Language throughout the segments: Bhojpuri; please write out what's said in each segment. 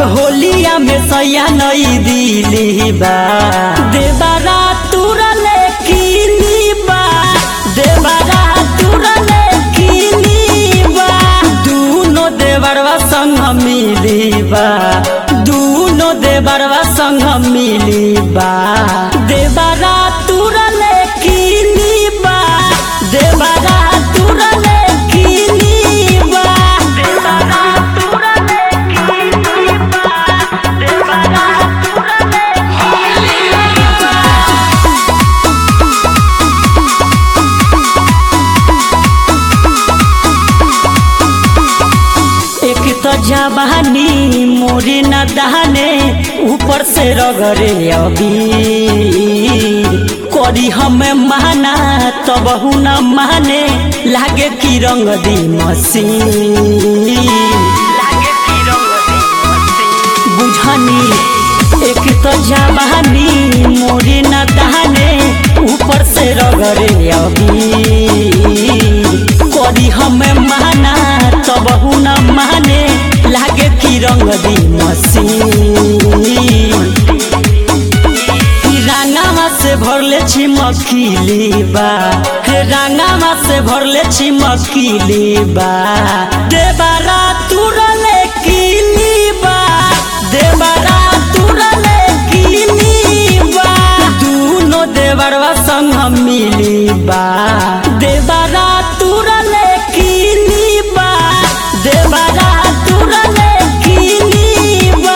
होलिया में सैया नई दिली बा देबारा तुरले किली बा देबारा तुरले किली बा दूनो देवरवा संग मिली बा दूनो देवरवा संग मिली बा देबारा तुरले किली बा देबारा तुरले किली बा देबारा तुरले किली बा देबारा तुरले एक तो जवानी मोरी न दहने ऊपर से रगरे अबीर करी हमें माना तब न माने लागे की रंग दी मसीन बुझनी एक तो जवानी मोरी न दहने ऊपर से रगरे अबीर करी हमें माना तब न माने लागे की रंग दी मसीन रांगामा से भरले छी मखिली बा हे रांगामा से भरले छी मखिली बा देबारा तुरले किली बा देबारा तुरले किली बा दूनो देवरवा संग मिली बा देबारा तुरले किली बा देबारा तुरले किली बा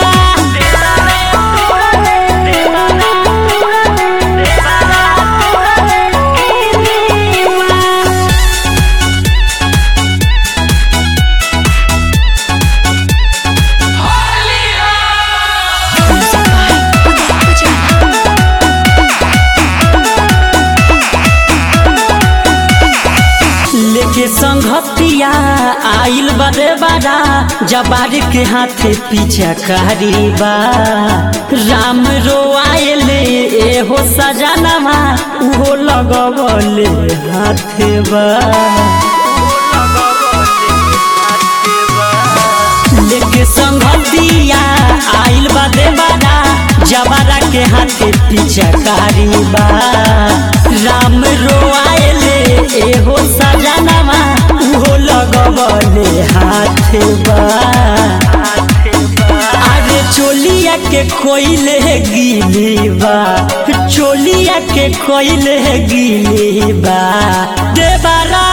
लेके संघतिया आइल बदे बारा जबार के हाथे पीछा कारी बा राम रो आयले ए हो सजनवा उहो लगवले हाथे बा लेके संघतिया आइल बदे बारा जबारा के हाथे पीछा कारी बा राम रो आयले ए हो सजनवा उहो लगवले हाथे बा अरे चोलिया के कोइले गिली बा चोलिया के कोइले गिली बा देबारा